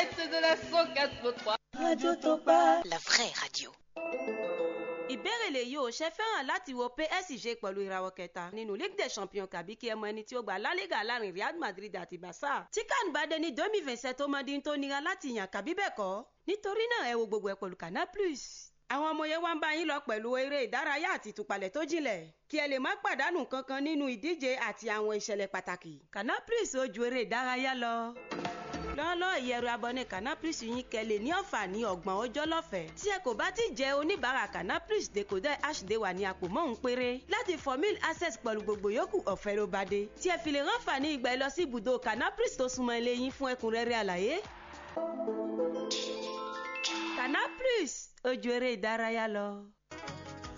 direct de la 104.3. Radio Topa. La vraie radio. ìbéèrè lèyí ò ṣe fẹ́ràn láti wo PSG pẹ̀lú ìràwọ̀ kẹta nínú Ligue des Champions kàbí kí ẹ mọ ẹni tí ó gba La Liga láàrin Real Madrid àti Barca tí kan bá dé ní domi vincent tó mọdí tó nira láti yàn kàbí bẹ́ẹ̀ kọ́ nítorí náà ẹ wo gbogbo ẹ pẹ̀lú Canal Plus àwọn ọmọ yẹn wá ń bá yín lọ pẹ̀lú eré ìdárayá àti ìtúpalẹ̀ tó jinlẹ̀ kí ẹ lè má pàdánù kankan nínú ìdíje àti àwọn ìṣẹ̀lẹ̀ pàtàkì Canal Plus ó ju eré ìdárayá lọ lọ́lọ́ ìyẹ̀rù abọ́ni Canal Plus yín kẹ́lẹ̀ ní ọ̀fà ní ọgbọ̀n ọjọ́ lọ́fẹ̀ẹ́ tí ẹ kò bá ti jẹ́ oníbàárà Canal Plus decoder hd wà ní àpò mọ́hún péré láti formil access pẹ̀lú gbogbo yòókù ọ̀fẹ́ ló bá dé tí ẹ fi lè ránfà ní ìgbà ẹ lọ sí ibùdó Canal Plus tó súnmọ́ ilé yín fún ẹ̀kúnrẹ́rẹ́ àlàyé. Canal Plus ojú eré ìdárayá lọ.